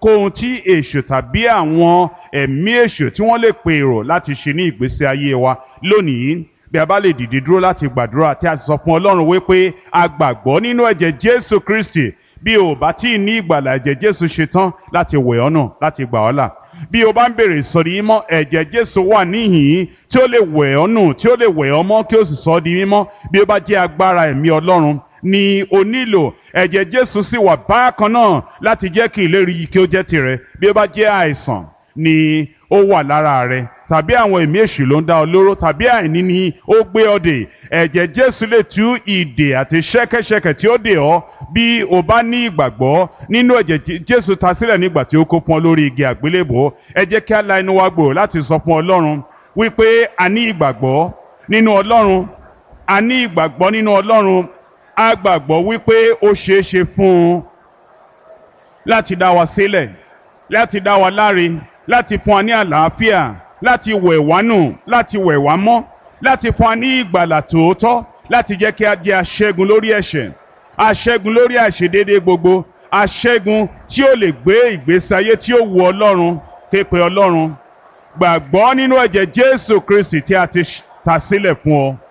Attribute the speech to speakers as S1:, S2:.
S1: ohunkóhun tí èṣù tàbí àwọn ẹ̀mí èṣù tí wọ́n lè pèrò láti ṣe ní ìgbésí ayé wa lónìí bí a bá lè dìde dúró láti gbàdúrà tí a sì sọ fún ọlọ́run wípé a gbàgbọ́ nínú ẹ̀jẹ̀ jésù kristi bí o bá tí ì ní ìgbàlà ẹ̀jẹ̀ jésù ṣetán láti wẹ̀ ọ́ nù láti gbà ọ́ là bí o bá ń bèrè ìsọ̀rí mímọ́ ẹ̀jẹ̀ jésù wà níhìn-ín tí ó lè wẹ̀ ọ́ nù tí ó lè wẹ̀ ọ́ mọ́ kí ó sì sọ ọ́ di mímọ́ bí ó bá jẹ́ agbára ẹ̀mí ọlọ́run ni o nílò ẹ̀jẹ̀ jésù sì wà bákan náà láti jẹ́ kí ìlérí yìí kí ó jẹ́ tirẹ̀ bí ó bá jẹ́ àìsàn ni ó wà lára rẹ tàbí àwọn ẹ̀mí èṣù ló ń dá ọ lóró tàbí àìní ni ó gbé ọ dè ẹ̀jẹ̀ jésù lè tú ìdè àti ṣẹ́kẹ́ṣẹkẹ̀ tí ó dè ọ́ bí o bá ní ìgbàgbọ́ nínú ẹ̀jẹ̀ jésù ta sílẹ̀ nígbà tí ó kó fún ọ lórí igi àgbélébò ẹ jẹ́ kí á la inú wa gbòòrò láti sọ fún ọlọ́run wípé a ní ìgbàgbọ́ nínú ọlọ́run a ní ìgbàgbọ́ nínú ọlọ́run a gbàgbọ́ wípé ó ṣeé ṣe fún un láti dá wa sílẹ̀ láti dá wa láre láti fún wa ní àlàáfíà láti wẹ̀ wá nù láti wẹ̀ wá mọ́ láti fún wa ní ìgbàlà tòótọ́ láti jẹ́ kí a jẹ́ aṣẹ́gun lórí ẹ̀ṣẹ̀ aṣẹ́gun lórí àìṣedéédé gbogbo aṣẹ́gun tí ó lè gbé ìgbésí ayé tí ó wu ọlọ́run képe ọlọ́run gbàgbọ́ nínú ẹ̀jẹ̀ jésù kristi tí a ti ta sílẹ̀ fún ọ